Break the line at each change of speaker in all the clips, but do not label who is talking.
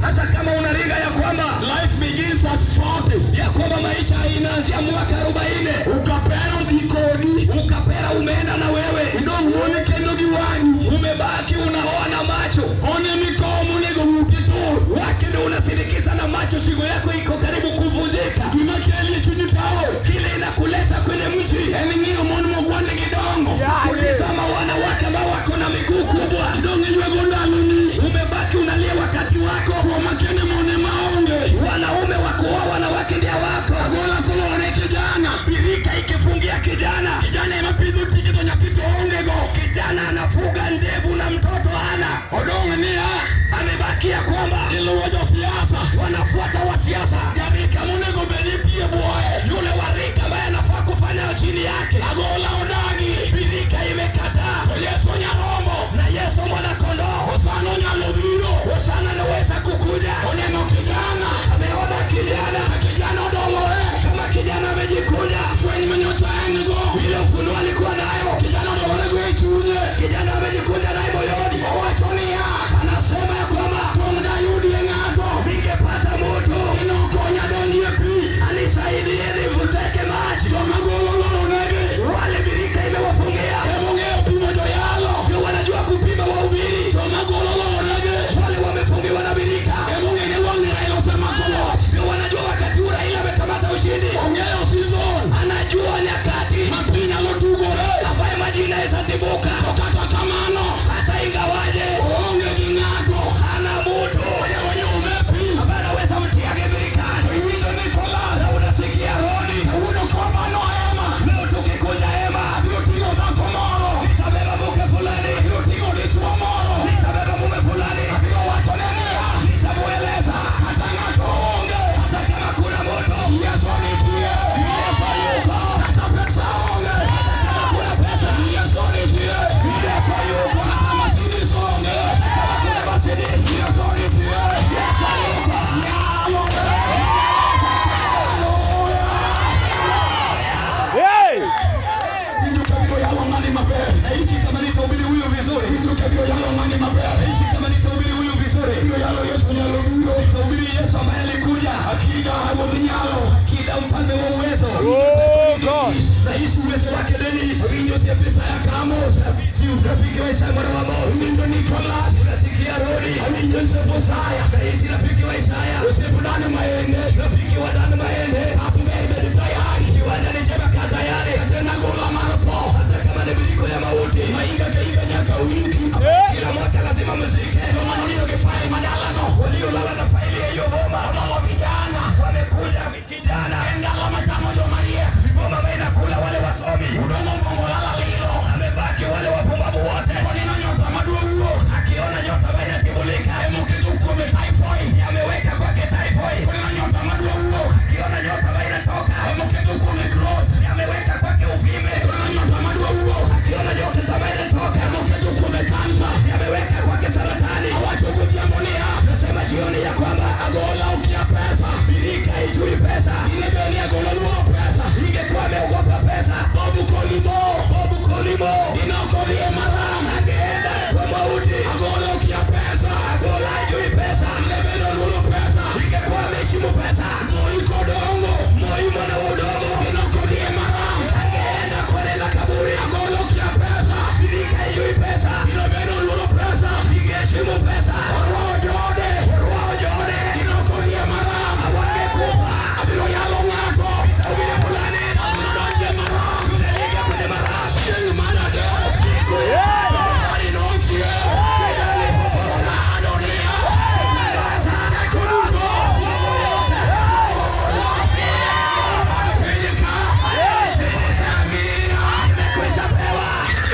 hata kama unaringa ya kwamba
life begins at 40
ya kwamba maisha inaanzia mwaka 40
ukapera dhikodi
ukapera umeenda na wewe
idouone kendo gi wang'i
umebaki unaona macho
one mikomo nego ng'uti tur
wake ndio unasindikiza na macho shingo yako iko karibu kuvunjika
gima kelie chunyi tawo
kile inakuleta kwenye mji
en ng'iyo mon mogwande gidongo
kutizama wanawake ambao wako na miguu kubwa
idong' iywego ndaloni
umebaki unalia wakati wako
chuo makende mone maonge
wanaume wakuoa wanawake ndia wako
agola kolore kijana
birika ikifungia kijana
kijana emapidho tije to nyathi to ongego
kijana anafuga ndevu na mtoto ana
odong' niya
amebakia kwamba
iluwo josiasa
wanafuata wa siasa
jarika monego bed ipie bwoye
yule warika ambaye anafaa kufanya chini yake
agola odagi
birika imekataa
to yesu nyarombo
na yesu mwanakondoo
osano nyalo biro
hosana anaweza kukuja
oneno kijana
ameona kijana
ka kijana odolore
kama kijana amejikuja
fweny manyocha en go
ile ufunuo alikuwa nayo
kijana odolorego e chunye
kijana amejikuja naye moyoni
owacho niya
anasema ya kwamba
tong' dayudie ng'ato
ningepata moto
inokonya donjie pi
anisaidie nivuteke maji
jomagolo loronegi
wale birika imewafungia
emong'eyo pimo joyalo
ndio wanajua kupima wahubiri
jomagolo loronegi
wale wamefungiwa na birika
emong'eni wang'ni raila osemako loch
ndio wanajua wakati huu Raila amekamata ushindi
ong'eyo season
anajua nyakati
ma pi nyalo tugore
ambaye maji inaweza tibuka
to kata kamano
hata ingawaje
oonge gi ng'ato
hana mutu
onyume pi
ambaye anaweza mtiage birikani
iwinjo Nicholas
na unasikia rodi
kawuono komano ema
leo tukikuja hema
abiro ting'o dhako moro
nitabeba mke fulani
abiro ting'o dichwo moro
nitabeba mume fulani
abiro wachone niya
nitamueleza
kata ng'ato onge
hata kama kuna moto
Yesu nitie
Yesu yuko
kata pesa onge
hata kama kuna pesa
Yesu nitie
Yesu yuko
kata Mercedes onge
kama kuna Mercedes
Yesu nitie
Yesu yuko
Winjo kabiro yalo ng'ani maber
naishi kama nitahubiri huyu vizuri
Winjo kabiro yalo ng'ani maber
naishi kama nitahubiri huyu vizuri
Kabiro yalo Yesu nyalo biro
nitahubiri Yesu ambaye alikuja
akida ruodh nyalo
akida mfalme wa uwezo naishi uwezo wake Dennis
winjo sie Isaya Kamos
si rafiki wa Isaya mwana wa Amos
winjo Nicholas
unasikia rodi
awinjo Sepo Saya
naishi rafiki wa Isaya
osiepo dane maende
rafiki wa Dan Maende
hapo mbele bed tayari
kiwanja ni chema kaa tayari
tena gola mar tho
hata kama ni miliko ya mauti
mainga ka higa nyaka winki
kila mwaka lazima mzike
joma nonindo gi fae madalano
waliolala na faili ya hiyo boma
mama vijana
wamekuja kijana
en dala machamo joma riek
boma ambayo inakula wale wasomi
udongo mbongo lala lilo
amebaki wale wapumbavu wote
oneno nyota maduong' wuok
akiona nyota ambayo inatibulika
emoketo kuome typhoid
ameweka kwake typhoid
oneno nyota maduong' wuok
akiona nyota ambayo inatoka
emoketo kuome growth
ameweka kwake uvime
oneno nyota maduong' wuok
akiona nyota ambayo inatoka
emoketo kuome kansa
ameweka kwake saratani
awacho godhiambo niya
nasema jioni ya kwamba
agola ukia pesa
birika haijui pesa
inebeni agola luo pesa
ingekuwa ameogopa pesa
bobu kolimo
bobu kolimo
inakodhie maram
angeenda kwa mauti
agola ukia pesa
agola haijui pesa
inebeni oluoro pesa
ingekuwa ameheshimu pesa
moi kodongo
moi mwana wa udongo
inakodhie maram
angeenda kwenye la kaburi
agola ukia pesa
birika haijui pesa
inebeni oluoro pesa
ingeheshimu pesa
orwao jode
wao jone
inakodhie maram
awangekufa
abiro yalo ng'ato
tawili fulani
abiro donje maram
utaliga kwenye marashi
chieng' manadek
siku ya
Mari nochie Nado niya
kutangaza
Koduko
mambo yote
Afrika Samia
imekwisha pewa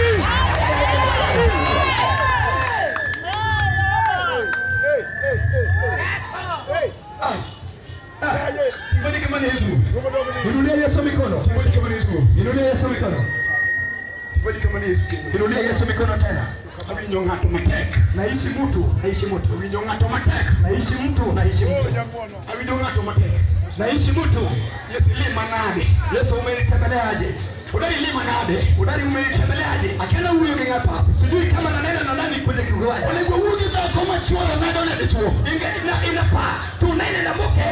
Kibali kama ni Yesu
inulia Yesu mikono
Kibali kama ni Yesu
inulia Yesu mikono
Kibali kama ni Yesu
inulia Yesu mikono tena
Awinjo ng'ato matek
naishi mtu naishi mtu
Awinjo ng'ato matek
naishi mtu naishi mtu
Awinjo ng'ato matek
naishi mtu
Yesu lima nade
Yesu umenitembeleaje
Udari lima nade
udari umenitembeleaje
Akena huyo gi ng'apa
sijui kama nanena na nani kwenye kiwanja
Onego wuo gi dhako machuoro nado ne dichuo
Inge- ina- ina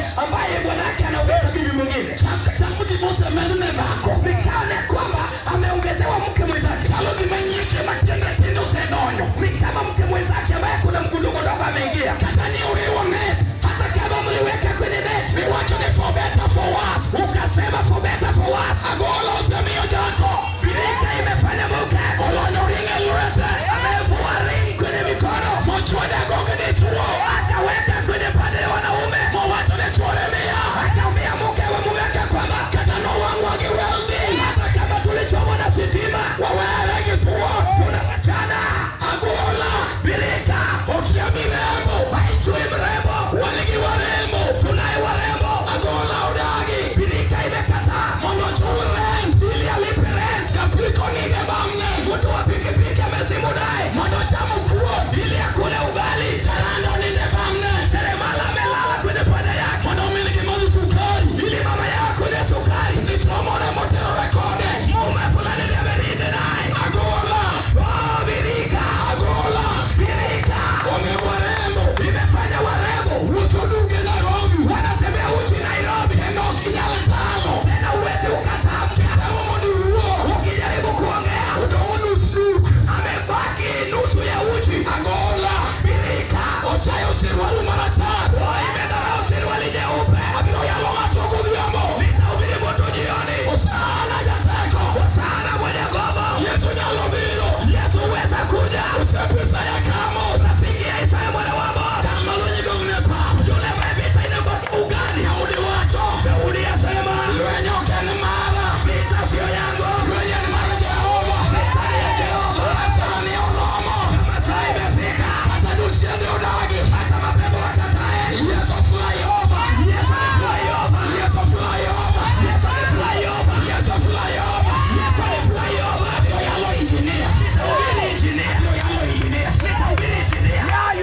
ambaye bwanake anaongeza bibi mwingine chamujimuse menune vako nikaone kwamba ameongezewa mke mwenzake chalo vimenyike matiende tindo sedonyo ni kama mke mwenzake ambaye kuna mgundu mdogo ameingia katani uriwo net hata kama mliweka kwenye net niwacho ni for better for worse ukasema for better for worse agolo usemio jako birika imefanya muke olonyo ringe lurete amevua ring kwenye mikono mochwada gonge ni chuo akaweka kwenye pande ya wanaume mowacho ni chuoremia akaambia mke wa mumeke kwamba katano wangu akiweldi hata kama tulichomwa na sitima wawewe kituo tunawachana agola birika ukia mirembo haijui mrembo waligi warembo tunaye warembo agola udagi birika imekataa mongocho rent ili alipe rent kapiko nige bamne mtu wa pikipiki amesimudai mondo cha mkuo ili akule ugali charando ninde bamne seremala amelala kwenye pande yake mondo miliki mozi sukari ili mama yako ne sukari nichomore motero rekode mume fulani niamerinde naye agola oh, birika agola birika wame warembo imefanya warembo utuduge Nairobi wanatembea uchi Nairobi tena ukinyala tano tena uwezi ukataa mkitamo moni huo ukijaribu kuongea utaona nusu amebaki nusu ya uchi agola birika ochayo sirwalu mara tatu oh, imedharau sirwali nyeupe abiro yalo matogo dhiambo nitahubiri moto jioni usana jateko usana mwenye nguvu Yesu nyalo biro Yesu weza kuja usepesa ya kamo usafikia Isaya mwana wa Amos chama lonye gongne pa yule mevita inembasa ugani haudi wacho Daudi asema lwenye ukeni mara vita sio yangu lwenye ni mara Jehova vita ni ya Jehova asema ni oromo kama saa imefika hata dunia ni udagi hata mapepo wakatae Yesu fly over Yesu ni fly over Yesu fly over Yesu ni fly over Yesu fly over Yesu ni fly over ndio yalo engineer nitahubiri engineer ndio yalo engineer nitahubiri engineer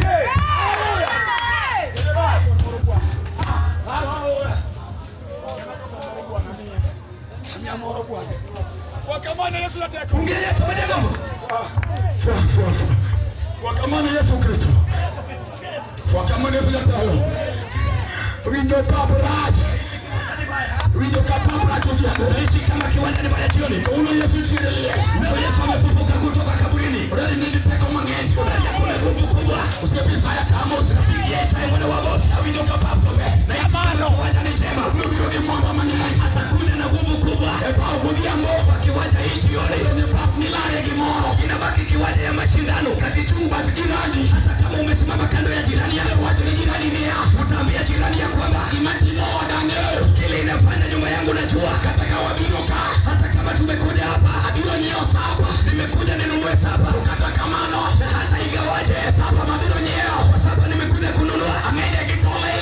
Fuakamana Yesu na teko.
ungeni Yesu mwenye nguvu
Fua, fua, fua. Fuakamana Yesu Kristo. Fuakamana Yesu na teko. Window paparazzi. Window paparazzi ziapo.
Utaishi kama kiwandani pale jioni
Uno Yesu chile lile.
Leo Yesu amefufuka kutoka kaburini
Udari nindi teko mang'eny.
Ndani yako kuna nguvu kubwa
Usipisa ya kama
Usifikie Isaya mwana wa Amos
Window kapaptobe.
na Yesu kama kiwanja ni njema
Ubiro di mwamba mang'eny.
atakuja na nguvu kubwa
Epao godhiambo.
kwa kiwanja hii jioni
Ni pap nilare gimoro.
inabaki kiwanja ya mashindano kati chumba jirani hata kama umesimama kando ya jirani yako wacha ni jirani nia utaambia jirani ya kwamba
Imatimo wadange.
kile inafanya nyumba yangu najua
Kataka wabiro ka.
hata kama tumekuja hapa
Abiro nyiewo sapa.
nimekuja ninunue saba
Kata kamano.
na hata igawaje
Sapa mabiro nyiewo.
kwa saba nimekuja kununua
Amede gi pole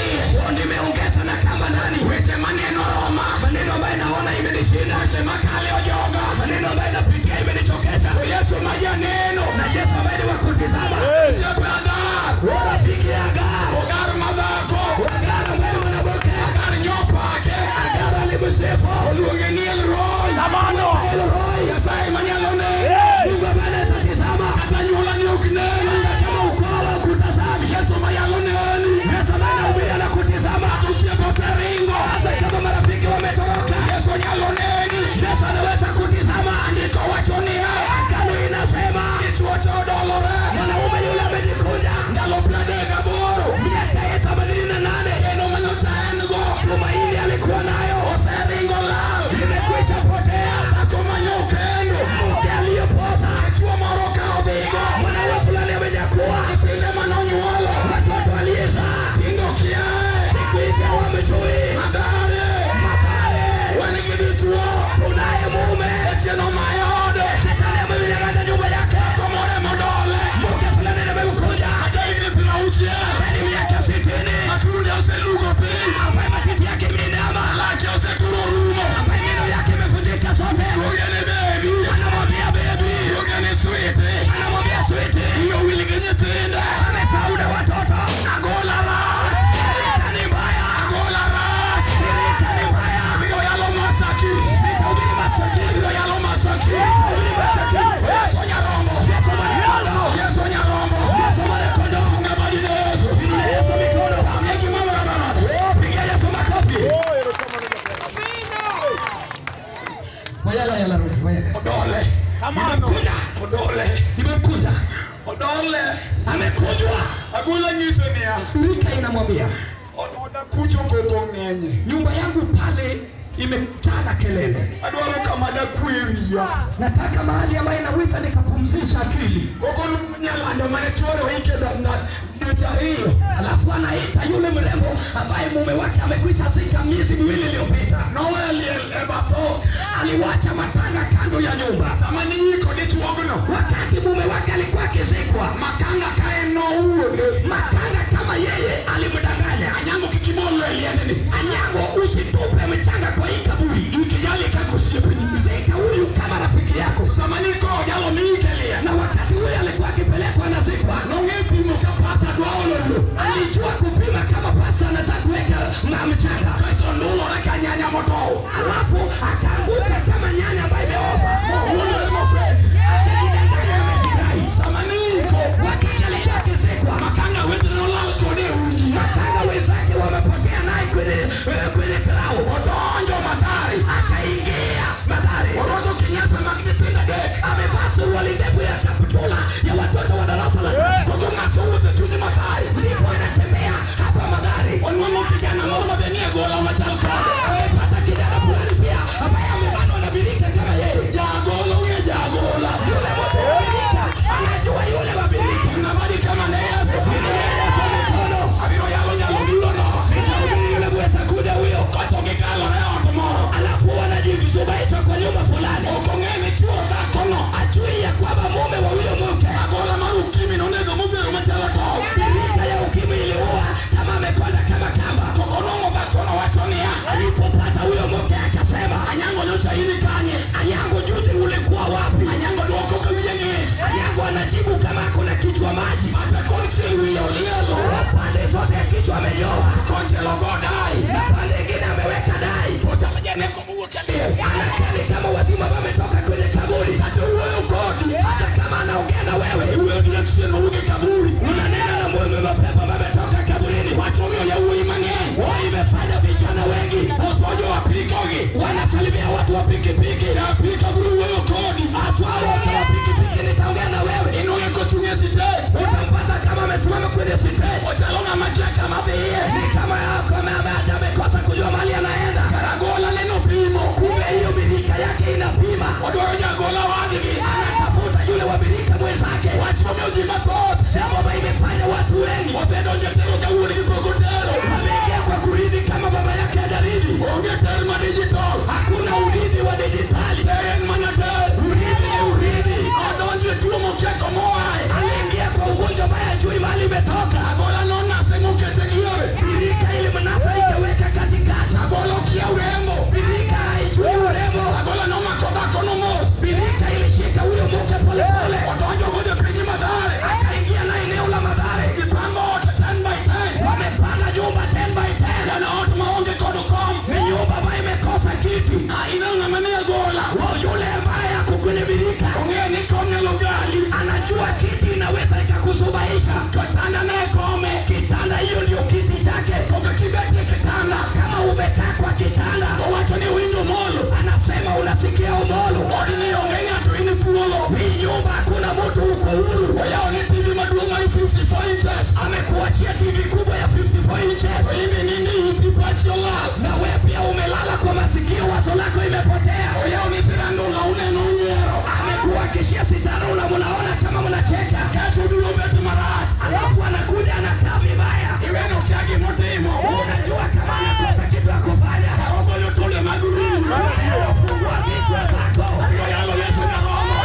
nakwambia
oda kucho koko ng'enye
nyumba yangu pale imejaa kelele
adwaro kama dakwe wiya
nataka mahali ambayo inaweza nikapumzisha akili
koko nyalando mane chuore waike na dweche ariyo
alafu anaita yule mrembo ambaye mume wake amekwisha zika miezi miwili iliyopita
noweliel e batho
aliwacha matanga kando ya nyumba
sama niiko dichuogno
wakati mume wake alikuwa akizikwa
makanga kae nouone
matanga kama yeye alimdanganya
anyango kikimolo e liendni
anyango usitupe mchanga kwa hii kaburi
ikijali kakosiepeni
zika huyu kama rafiki yako
sama niko jalo miikelia
na wakati huyu alikuwa akipelekwa na zikwa
nong'e pimo ka pasa dwaololo
alijua kupima kama pasa anataka kuweka ma- mchanga
kaito ndulore ka nyanya motow
alafu akaanguka kama nyanya ambayo imeoza
owuondore mofe
akajidanganya amefurahi
sama niiko
wakati alikuwa akizikwa
makanga wetene nolal kode e uji
matanga wenzake wamepotea naye kwenye eh, kwenye karau
odonjo madari
akaingia madhari
orwako kinyasa mag nyithindo adek
amevaa suruali ndefu ya kaptula ya watoto wa darasa la tatu
kogo ng'aso wuotho e chunye madari
ndipo anatembea hapa madhari
onwang'o kijana moro mabenie gola machal kode
amepata kijana fulani pia ambaye amebanwa na birika kama yeye
jagolo wiye jagola
yule mtu wa birika anajua yule wa birika
ng'amadi kama ne yaso
Yesu mikono
abiro yalo nyalo dulono
nitahubiri yule kuweza kuja huyo
koto gikalore e ot moro
alafu wanajisubaisha kwa nyumba fulani
ok ong'e ni chuo dhakono
ajui ya kwamba mume wa huyo mke
agola mar ukimi nonego modhero machalo tol
birika ya ukimwi iliua kama amekonda kama kamba
kokonong'o dhakono wacho niya
alipopata huyo mke akasema
anyango nyocha ini kanye
anyango juzi ulikuwa wapi
anyango dwoko ka wiye ng'ich
anyango anajibu kama kuna kichwa maji
ate konchiel wiye olielo
pande zote ya kichwa amenyoa
konchielo go dai
na pande ingine ameweka dai
ochalo janeko mowuok e liel
anakali kama wazima wametoka kwenye kaburi
kata wuoyo kodi
hata kama anaongea na wewe
iwuoyo gi achien mowuok e kaburi
unanena na mume mapepo wametoka kaburini
wach omiyo yawuoyi mang'eny
wao imefanya vijana wengi
osojo apikogi
wanasalimia watu wa pikipiki
apika biro wuoyo kodi
haswa wote wa pikipiki nitaongea na wewe
inong'e kochung' e sitej
utampata kama amesimama kwenye stage
ochalo ng'ama kia kama dhiye
ni kama yako hata amekosa kujua mali anaenda
karagola neno pimo
kumbe hiyo birika yake inapima
odwaro jagola wadgi
anatafuta yule wa birika mwenzake
wach momiyo ji mathoth
jambo ambayo imefanya watu wengi
osedonjo e tero ka wuongi pok otero
wameingia kwa kuridhi kama baba yake hajaridhi
onge ter ma digital
hakuna urithi wa dijitali
ter en mana ter
urithi ni urithi
odonjo e tuo mokeko moae
aliingia kwa ugonjwa ambaye hajui mali imetoka
agola nonase mokete diere
birika ili mnasa ikaweka katikati
agola okia urembo
birika haijui urembo
agola nomako dhakono mos
birika ilishika huyo mke polepole
odonjo godo e piny madhare
akaingia na eneo la madhare
gipango ot ten by ten
wamepanga nyumba 10 by 10
yana ot maonge kod kom
ni nyumba ambayo imekosa kiti
aina ng'ama ne agola
wao yule ambaye ako kwenye birika
ong'e ni kom nyalo gali
anajua kiti inaweza ikakusubaisha
katanda ne kome
kitanda hiyo ndio kiti chake
koka kibetie kitanda
kama umekaa kwa kitanda
owacho ni winjo molo
anasema unasikia umolo
odi ni onge ng'ato in thuolo
hii nyumba hakuna mtu uko huru
oyawo ni tv maduong' mar 54 inches
amekuachia tv kubwa ya 54 inches
to imbe nindi iti pachi olal
na wewe pia umelala kwa masikio wazo lako imepotea
oyawo ni sirandula uneno unyiero
amekuhakishia sitara una mnaona kama mnacheka
kato biro bet marach
alafu anakuja anakaa vibaya
iweno kia gimotimo
unajua kama anakosa kitu ya kufanya
ogoyo tole mag rum
anafungua vichwa zako
oyoyalo yeso nyaromo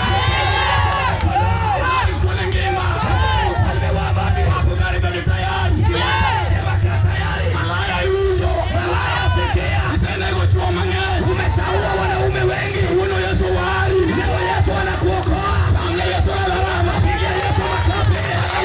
ari kuone ngima
ufalme wa babi
apodhari bedo tayari
sema kaa tayari
malaya yudo
malaya sikia
isenego chuo mang'eny
umeshaua wanaume wengi
kawuono yeso wari
leo yesu anakuokoa
bang'e yeso alarama
piga yesu makofi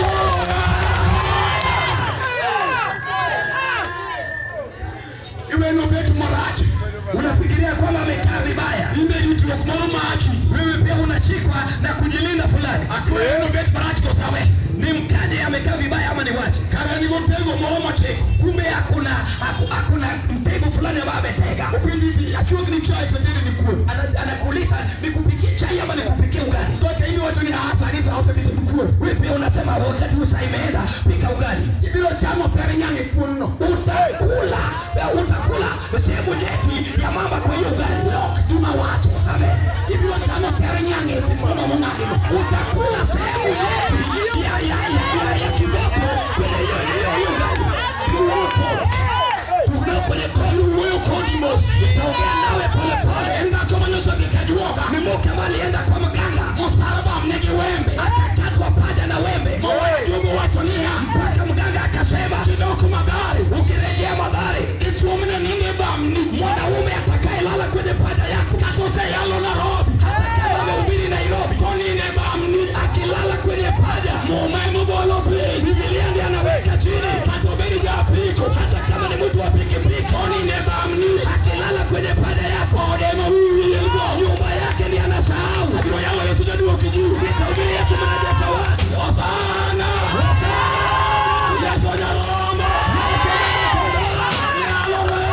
iweno bet marach
unafikiria kwamba amekaa vibaya
imbe ritruok moro maki
wewe pia unashikwa na kujilinda fulani
akiweno bet marach kosawe
ni mkaje amekaa vibaya ama ni wache
kara nigo tego moro moteko
kumbe hakuna haku- hakuna mtego fulani ambayo ametega
opinjiti achuogni chai tetene ni kuon
Ana- anakuuliza nikupikie chai ama nikupikie ugali
toke imi wacho ni asa ni sa osedhi to ni kuon
wewe pia unasema anasema wakati usa imeenda pika ugali
ibiro chamo ter nyang'e kuon no
utakula utakula sehemu nyeti ya mama kwa hiyo ugali
juma wacho
amen
ibiro chamo ter nyang'e sitoma mong'adi no
utakula sehemu nyeti ya ya ya ya ya kiboko kwenye hiyo hiyo hiyo ugali kiwoko tuna kwenye kolu huyo kodi mos itaongea nawe pole pole
enda komanyoso gikajuoga
ni mke ambaye alienda kwa mganga
mosaraba mnegi wembe
akakatwa paja na wembe
moweyo jogo wacho niya
mpaka mganga akasema
kidoko magari
ukirejea madhari
ichuomne ninde bamni
mwanaume atakayelala kwenye paja yako
katoseyalo narobi
hata kama amehubiri Nairobi
konine bamni
akilala kwenye paja
mumemubolo piny
Biblia ndiye anaweka chini
katobedi japiko
hata kama ni mtu wa pikipiki
konine bamni
akilala kwenye paja yako
odema wiwielgo
nyumba yake ni anasahau
abiro yalo yesu jaduoki juu
nitahubiri Yesu mnajaza watu
osana yesu nyarombo nyalore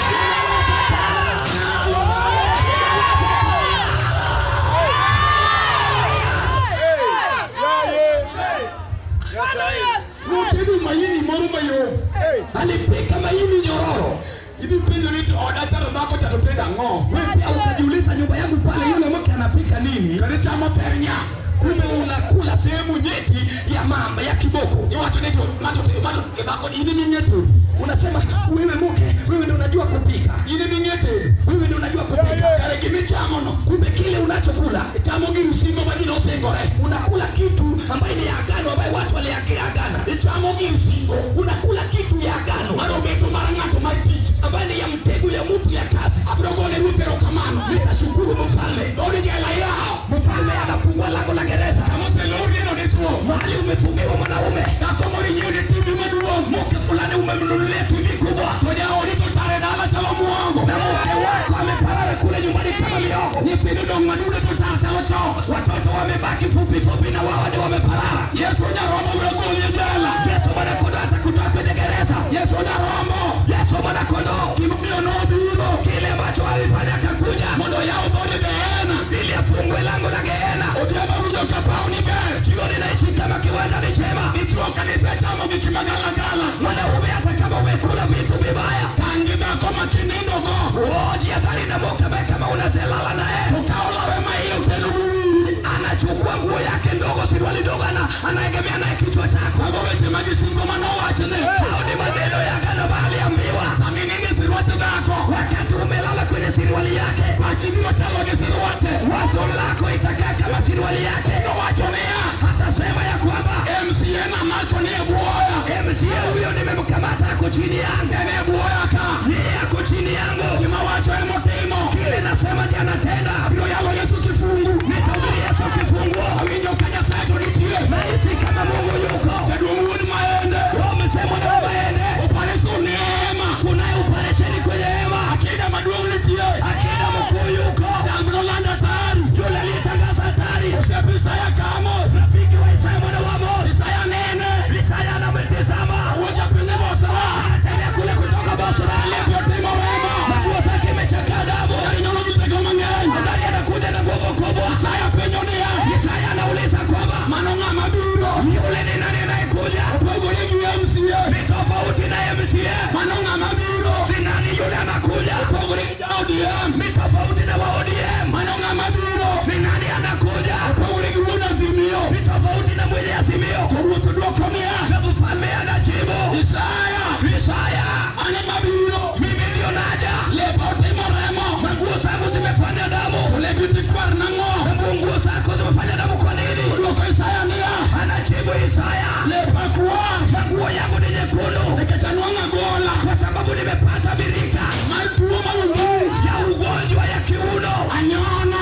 notedo maini moro mayom
alipika maini nyororo
ibi penjo ni to oda chalo dhako cha to tedo ang'o
wewe pia ukajiuliza nyumba yangu pale yule mke anapika nini
kadi chamo ter nya
kumbe unakula sehemu nyeti ya mamba ya kiboko
iwacho ni to ng'ato te- ng'ato e dhako in ming'e tedo
unasema wewe mke wewe ndio unajua kupika
in ming'e tedo
wewe ndio unajua kupika
kare gimichamono
kumbe kile unachokula
chamo gir singo ma ji nosingore
unakula kitu ambayo ni ya agano ambayo watu waliagana
ichamo gir singo
unakula kitu ya agano
mar obeto mar ng'ato mar tich
ambayo ni ya mtego ya mtu ya kazi
abiro gone ruoth erokamano
nitashukuru mfalme
dodi jela yawo
mfalme anafungua lango la gereza
kama oselornieno dichuo
mahali umefungiwa mwanaume
dhako moro inyiewo ne tivi maduong'
mke fulani umemnunulia tv kubwa
to jaodi to tare dala chalo muongo
na mke wako ameparara kule nyumbani kama miogo
nyithindo dong' madude to tar chalo chok
watoto wamebaki fupi fupi na wao ni wameparara
yesu nyarombo biro goli e jela
yesu mwanakondoo atakutoa kwenye gereza
yesu nyarombo
yesu mwanakondoo
gimomiyo nodhuro
kile ambacho alifanya akakuja
mondo yaw dhode geena
ili afungue lango la geena
otiama winjo ka paw ni ber
jioni naishi kama kiwanja ni chema
dichuo kanisa chamo gik magalagala
mwanaume hata kama umekula vitu vibaya
tang' gi dhako ma kinindogo
uoji adhari na mokame kama unazelala naye
to kawo lawe ma iye otelo gi wiyi
anachukua nguo yake ndogo sirwali ndogo ana anaegemea naye kichwa chako
mago weche ma gisingo manowachne
hao ni maneno ya agano aliambiwa
sami nini sirwache dhako
wakati umelala kwenye sirwali yake
pachi biro chalo gi sirwache
wazo lako itakaa kama sirwali yake
nowacho niya
hatasema ya kwamba
mca namacho ni e bwoya
mca huyo nimemkamata ako chini yangu
en e bwoya ka
yeye ako chini yangu
gima wacho emotimo
kile nasema ndiye anatenda
abiro yalo yesu kifungu
nitahubiri yesu kifunguo
awinjo ka nyasaye to nitie
nahisi kama mungu yuko
jaduong' wuod maende
umesema na waende
opariso neema
kunaye operesheni kwenye hema
akida maduong' nitie
akina mkuu yuko
jambiro landa tari
yule aliyetangaza hatari
osep isaya kamos
rafiki wa isaya mwana wa Amos
isaya nene
isaya anametizama
awuoja piny bosra
anatembea kule kutoka Bosra
lepi otimo remo
na nguo zake imechakaa damu
jarinyolo gi tego mang'eny
habari anakuja na nguvu kubwa
isaya penjo niya
isaya anauliza kwamba
mano ng'ama biro
yule ni nani anayekuja
opogore gi mca
ni tofauti na MCA
mano ng'ama biro
ni nani yule anakuja
opogore gi jaodm
ni tofauti na wa ODM
mano ng'ama biro
ni nani anakuja
opogore gi wuod azimio
ni tofauti na mwenye azimio
to ruoth dwoko niya
na mfalme anajibu
isaya
Isaya
ane mabiro
mimi ndio naja
lepa otimo remo
manguo zangu zimefanya damu
to lepi tikwar nang'o
na nguo zako zimefanya damu kwa nini
dwoko isaya niya
anajibu Isaya
lepa kwar
manguo yangu ni nyekundu
nikech anwang'o agola
kwa sababu nimepata birika
mar tuo mar omburi
ya ugonjwa ya kiuno
anyono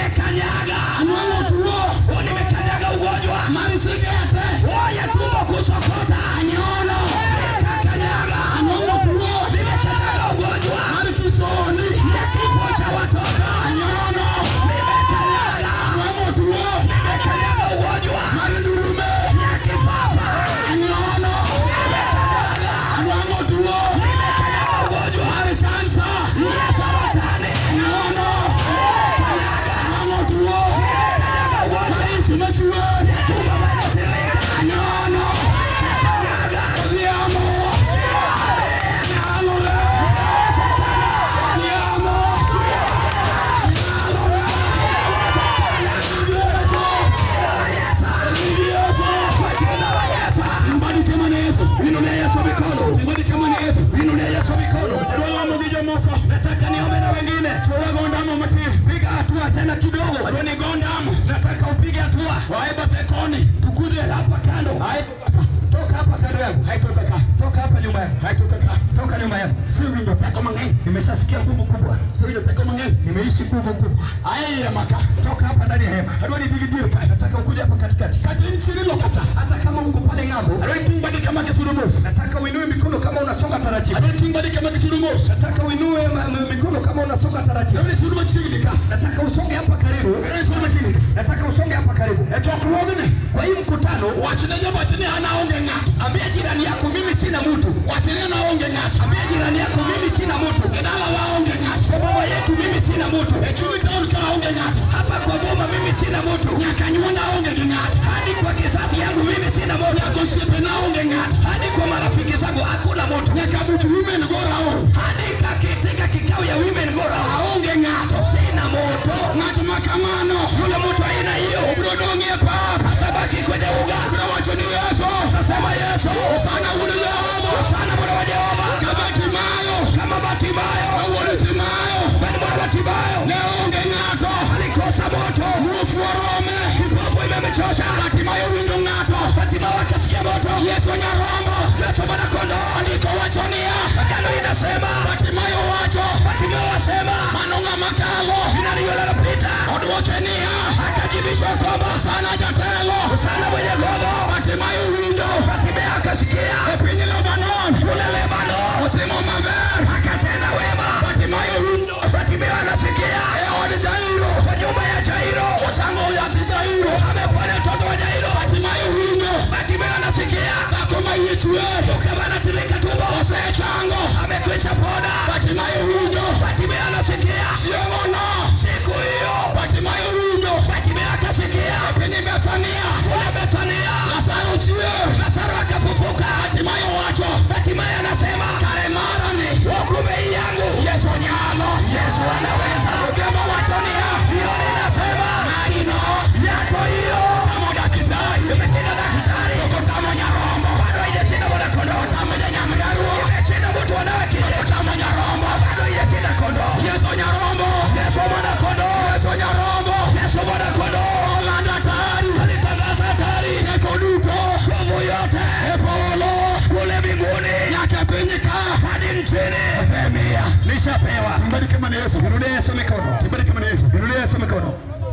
nimekanyaga
anwang'o tuo
o nimekanyaga ugonjwa
mar sigete
o ya tumbo nyuma hema siwinjo teko mang'eny nimeshasikia nguvu kubwa siwinjo teko mang'eny nimeishi nguvu kubwa aya maka toka hapa ndani ya hema adwani digi dir ka nataka ukuje hapa katikati kati nchini lokata hata kama uko pale ng'ambo adwani tingbadi kama kisurumus nataka uinue mikono kama unasonga taratibu adwani tingbadi kama kisurumus nataka uinue ma- ma- mikono kama unasonga taratibu adwani suruma chini ka nataka usonge hapa karibu adwani suruma chini nataka usonge hapa karibu echokruogni kwa hii mkutano wachine jabatini anaonge ng'ato ambia jirani yako mimi sina mtu wachine anaonge ng'ato ambia jirani yako mimi sina mtu edala waonge ng'ato kwa boma yetu mimi sina mtu echumi town kaonge ng'ato hapa kwa boma mimi sina mtu nyakanyuonda aonge gi ng'ato hadi kwa kisasi yangu mimi sina mtu nyaka osiepe naonge ng'ato hadi kwa marafiki zangu hakuna mtu nyaka buch women go round hadi kakitika kikao ya women go round aonge ng'ato sina moto ng'ato makamano yule mtu aina hiyo bro donge pap atabaki kwenye uga bro wacho ni Yesu tasema Yesu sana bwana Yehova sana bwana wa Jehova kama Timayo kama Batimayo bwana Timayo bwana bwana Batimayo neonge ng'ato alikosa moto mufu wa Rome kipofu imemchosha Batimayo wingo ng'ato Batimayo akasikia moto Yesu nyarombo Yesu mwana kondoo andiko wachonia agano inasema Batimayo wacho Batimayo asema manonga makalo inaliyola lapita odwokenia akajibishwa kwamba sana jatelo sana mwenye gogo Batimayo windo Batimayo akasikia epinyi Lebanon kule Lebanon otimo maber akatenda wema Batimayo windo Batimayo anasikia eod Jairo kwa nyumba ya Jairo ochango yati Jairo amepona mtoto wa Jairo Batimayo windo Batimayo anasikia akoma yichwe ukaba anatirika tumbo osechango amekwisha pona Batimayo windo Batimayo anasikia siongono siku hiyo Batimayo windo Batimayo akasikia penye Betania kule Betania Lazaro chie Lazaro akafufuka Batimayo wacho Batimayo anasema kare mara ni wokume yangu Yesu nyalo Yesu anaweza ukema wachonia hiyo ninasema maino yako hiyo kama daktari imeshinda daktari uko kama nyarombo bado haijashinda mwana kondoo kama nyamgaruo imeshinda mtu wanawake kama nyarombo bado haijashinda kondoo Yesu nyarombo Yesu mwana kondoo Yesu nyarombo Yesu mwana kondoo Orlando hatari alitangaza hatari eko duto nguvu yote epolo kule mbinguni yake penyika hadi nchini femia nishapewa
Mbariki kama ni Yesu.
Inulie Yesu mikono
Mbariki kama ni Yesu.
Inulie Yesu mikono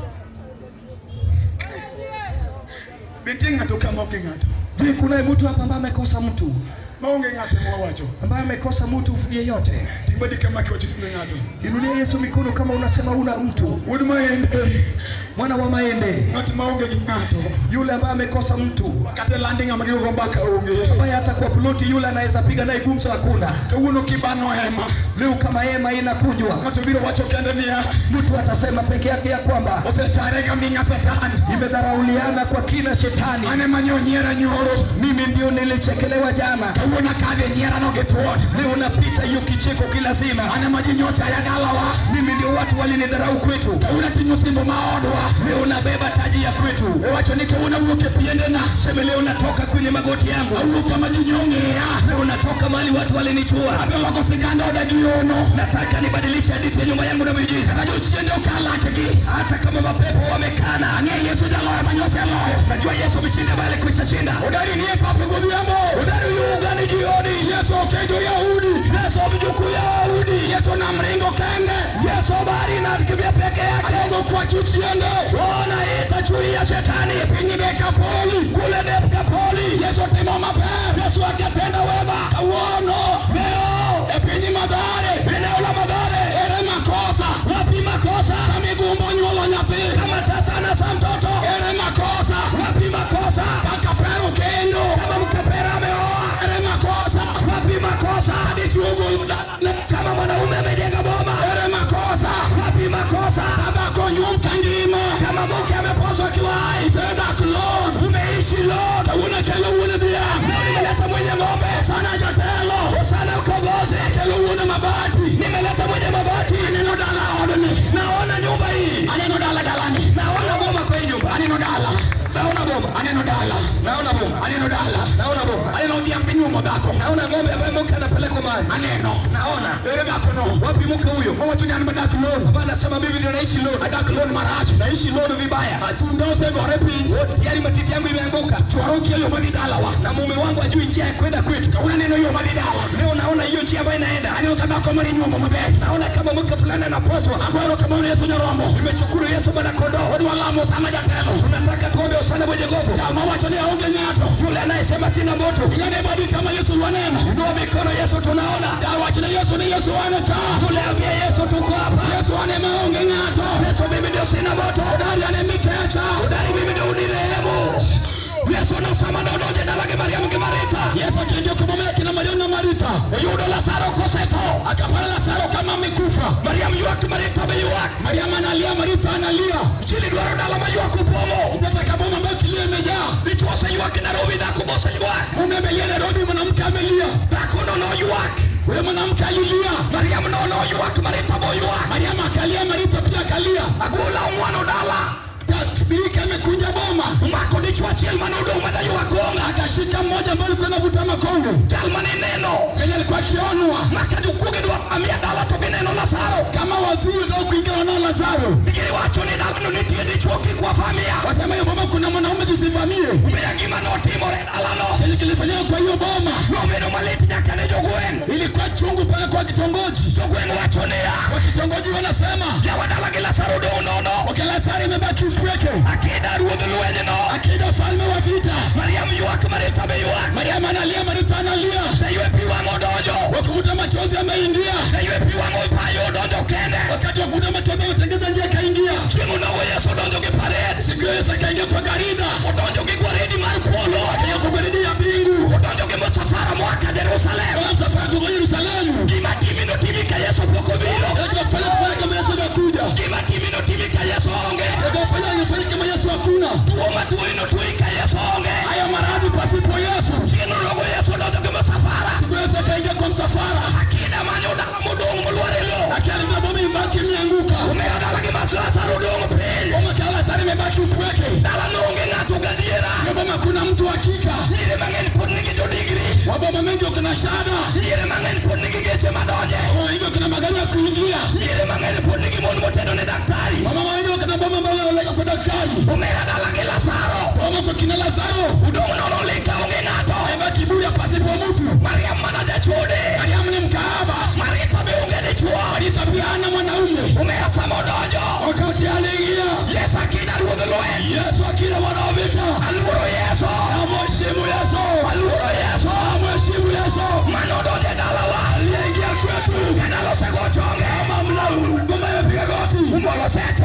Binti ng'ato kama onge ng'ato.
Je, kuna mtu hapa ambaye amekosa mtu
Maonge ng'ato mwawacho.
ambaye amekosa mtu yeyote?
Mbariki kama kiwacho onge ng'ato.
Inulie Yesu mikono kama unasema una mtu.
Wuod maende.
Mwana wa maembe,
Ng'at maonge gi ng'ato.
yule ambaye amekosa mtu,
Kata landi ng'ama gigo mbaka onge.
ambaye hata kwa ploti yule anaweza piga naye gumzo hakuna.
Kawuono kibano hema.
Leo kama hema inakujwa,
Ng'ato biro wacho kende niya.
mtu atasema peke yake ya kwamba
Osechare ga ming'a satan.
imedharauliana kwa kina shetani.
Ane manyo nyiera nyoro.
Mimi ndio nilichekelewa jana,
Kawuono kadhe nyiera no githuon.
leo napita hiyo kicheko kila zima.
Ane ma ji nyocha ya dalawa.
Mimi ndio watu walinidharau kwetu,
Kawuono ting'o simbo ma odwa.
leo nabeba taji ya kwetu.
Ewacho ni kawuono wuok e piendena.
Sema leo natoka kwenye magoti yangu,
Awuok kama ji nyong'eya.
leo natoka mahali watu walinichua.
Abeloko siganda oda gi ono.
Nataka nibadilishe hadithi ya nyumba yangu na miujiza.
Kajo chiende okalakgi.
Hata kama mapepo wamekana,
Ang'e Yesu jaloyo manyose loyo.
najua Yesu ameshinda bali kwisha shinda.
Udari ni e papo godhiambo.
Udari ugani jioni,
Yesu okejo Yahudi.
Yesu mjukuu ya Wayahudi,
Yesu namringo kende.
Yesu bari nakimbia peke yake.
Adogo kwachu chiende.
Ona ita chui ya shetani
Piny Dekapoli.
kule Dekapoli.
Yesu timo maber.
Yesu akatenda wema.
Kawuono.
Leo
E piny Mathare.
eneo la Mathare,
Ere makosa.
wapi makosa?
Kamigumbo nyuolo nyathi.
Kama tasa na sa mtoto,
Ere makosa.
wapi makosa?
Kaka pero kendo.
Kama mkapera ameoa,
Ere makosa.
wapi makosa?
Dichuo ogolo dane.
Kama mwanaume amejenga boma,
Ere makosa.
wapi makosa?
Dhako nyuom kangima.
Kama mke ameposwa akiwa hai,
Isedak lon.
umeishi leo,
Kawuono kelo wuon dhiang'.
leo nimeleta mwenye ng'ombe,
Sana jatelo.
sana ukombozi,
Kelo wuon mabati.
nimeleta mwenye mabati,
Aneno dala odni.
naona nyumba hii,
Aneno dala dalani.
naona boma kwa hii nyumba,
Aneno dala.
naona boma,
Aneno dala.
naona boma,
Aneno dala.
naona boma,
Aneno dhiang' minyuomo dhako.
naona ng'ombe ambaye mke anapelekwa mahali,
Aneno.
naona
Ere dhakono.
wapi mke huyo?
Owacho ni an madak lon.
Baba anasema mimi ndio naishi leo,
Adak lon marach.
naishi leo vibaya,
Chunda osegore piny.
tayari matiti yangu imeanguka,
Chwaro okia yo madhi dalawa.
na mume wangu ajui njia ya kwenda kwetu.
Kawuono aneno yo madhi dala.
Leo naona hiyo njia ambayo inaenda aneno ka dhako mar inyuomo maber naona kama mke fulani anaposwa agwaro kama una yesu nyarombo nimeshukuru yesu bwana kondoo odwa lamo sana jatelo tunataka tuombe usana mwenye nguvu kama wacho ni aonge ng'ato yule anayesema sina moto ingane badi kama yesu wanena ndio mikono yesu tunaona dawachi na yesu ni yesu aneka yule ambia yesu tuko hapa yesu anema aonge ng'ato yesu mimi ndio sina moto udari anemikecha udari mimi ndio unirehemu yesu anasema ndodoje dalage mariamu kimarita yesu akiingia kumwambia kina mariamu na marita oyudo lazaro kosetho akapata lazaro kama amekufa mariamu yuak marita be yuak mariamu analia marita analia chini dwaro dala ma yuak upomo unataka boma ambayo kilio imejaa vitu wase yuak Nairobi dhako bose yuak mume amelia Nairobi mwanamke amelia dhako nono yuak wewe mwanamke alilia mariamu nono yuak marita bo yuak mariamu akalia marita pia akalia akula mwana dala birika amekunja boma mako dichwa achiel mane odong' madaywa konga akashika mmoja ambaye alikuwa anavuta makongo chal mane neno kenye alikuwa akionwa maka jokuoge dwa amia dala to gineno Lazaro kama waziri ndio kuingia wanao Lazaro bigiri wacho ni dalano nitie dichwo kik wafamia wasema hiyo boma kuna mwanaume tusivamie umeya gima notimore dalano kenye kilifanyika kwa hiyo boma nobedo malit nyaka ne jogweng' ilikuwa chungu mpaka kwa kitongoji jogweng' wacho niya kwa kitongoji wanasema jawa dala gi Lazaro dong' nono okay Lazaro imebaki upweke akida ruodh lwenyno akida falme wa vita mariam ywak marita be ywak mariam analia marita analia seywe pi wang' odonjo wakuvuta machozi ameingia seywe pi wang' opayo odonjo kende wakati wa kuvuta machozi ametengeza njia kaingia chieng'o nogo yesu odonjo gi pared siku hiyo yesu akaingia kwa garida odonjo gi gwaredi mar polo akaingia kwa gwaredi ya mbingu odonjo gi msafara mwaka jerusalem kwa msafara tuko yerusalemu gima timi notimi ka yesu pok obiro kufanya kufanya kama yesu amekuja gima timi notimi ka yesu onge kufanya kufanya kama yesu hakuna tuo matuo inotui ka yesu onge haya maradhi pasipo yesu chieno rogo yesu odonjo gi msafara siku yesu akaingia kwa msafara akida mane odala modong' molwar e lo akialita boma imebaki imeanguka umeyo dala gi Lazaro odong' piny boma ka Lazaro imebaki upweke dala noonge ng'ato gadiera hiyo boma kuna mtu hakika nyire mang'eny pod nigi jodigri waboma mengi uko na shahada nyire mang'eny pod nigi geche madonje boma mengi uko na magari ya kuingia nyire mang'eny pod nigi mon motendo ne daktari wamama wengi uko na boma ambayo wanaleka kwa daktari umera dala gi Lazaro boma kwa kina Lazaro udong' nono lika onge ng'ato imebaki bure pasipo mtu Mariam mana jachode Mariam ni mkaaba Marita be onge dichwo Marita pia hana mwanaume umera samo donjo wakati aliingia Yesu akina ruodh lweny Yesu akina mwana wa vita aluoro Yesu amheshimu Yesu aluoro Yesu amheshimu Yesu mano odonjo e dalawa aliingia kwetu kendo alose go chonge kama mna ngoma imepiga goti umolo sete